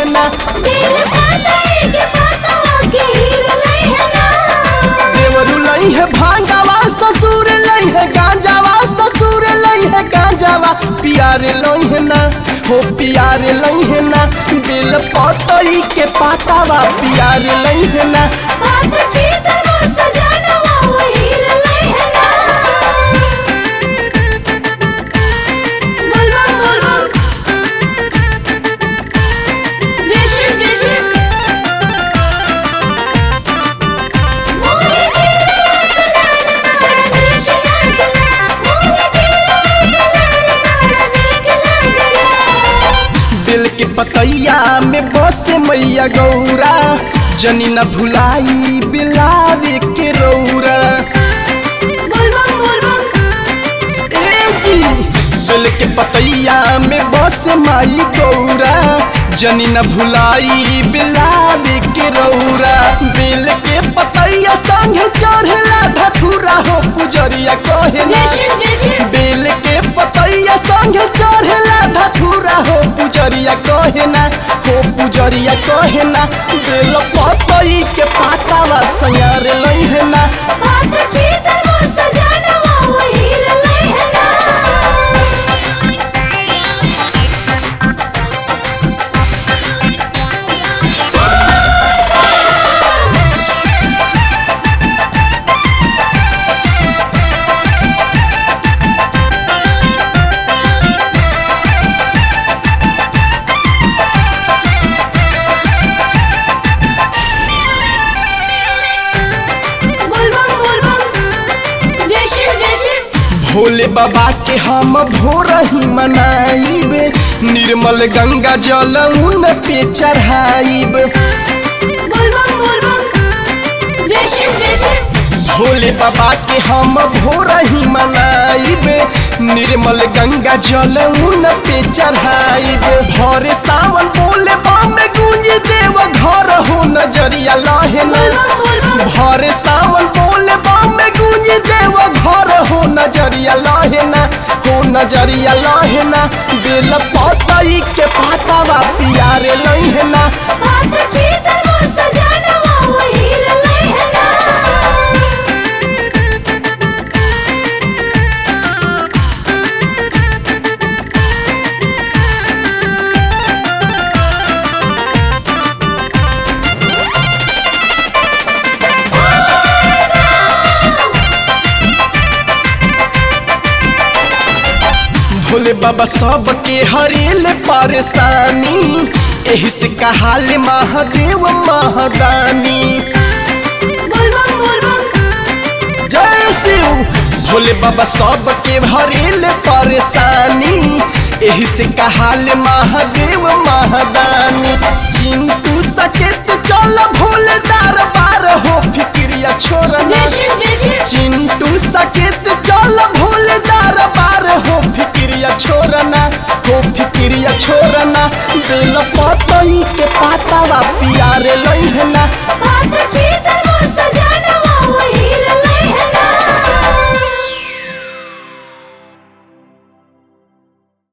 लहिना दिल पाताई के पातावा के हीर लइहना देवरू लई है भांगावा ससुर लई है गांजावा ससुर लई है गांजावा पियारे लई है ना हो पियारे लई है ना दिल पतई के पातावा पियारे लई है ना बात चीतर मोर सजनवा वो हीर लइहना बोलबम बोलबम जय शिव जय शिव मोरे दिल के पतैया में बस मैया गौरा जनी न भुलाई बिलावे के रौरा बोलबम बोलबम ए जी दिल के पतैया में बस माई गौरा जनी न भुलाई बिलावे के रौरा बिल के पतैया संग चढ़ला धथुरा हो पुजरिया कहे जय शिव जय शिव बेल के पतैया संग चढ़ला धथुरा हो पुजरिया कहे ना हो पुजरिया कहे ना बेल पतई के पातावा सयार लई ना बात चीतर मोर सजनवा वो हीर लइहना बोलबम बोलबम जय शिव जय शिव भोले बाबा के हम भोर ही मनाइब निर्मल गंगा जल उन पे चढ़ाइब बोलबम बोलबम जय शिव जय शिव भोले बाबा के हम भोर ही मनाइब निर्मल गंगा जल उन पे चढ़ाइब भोरे सावन बोले बम गूंज देव घर हो नजरिया लहना बोलबम बोलबम भोरे सावन बोले बम गूंज देव घर हो नजरिया लहना हो नजरिया लहना बेल पतई के पातावा पियारे लहना बात चीतर मोर सजनवा वो हीर लइहना भोले बाबा सबके हरेल परेशानी एही से कहाल महादेव महादानी बोलबम बोलबम जय शिव भोले बाबा सबके हरेल परेशानी एही से कहाल महादेव महादानी चिंतु सकेत चल भोले दरबार हो फिक्रिया छोड़ना जय शिव जय शिव चिंटू सकेत चल भोले दरबार हो फिक्रिया छोड़ना हो फिक्रिया छोड़ना बेल पतई के पातावा पियारे लइहना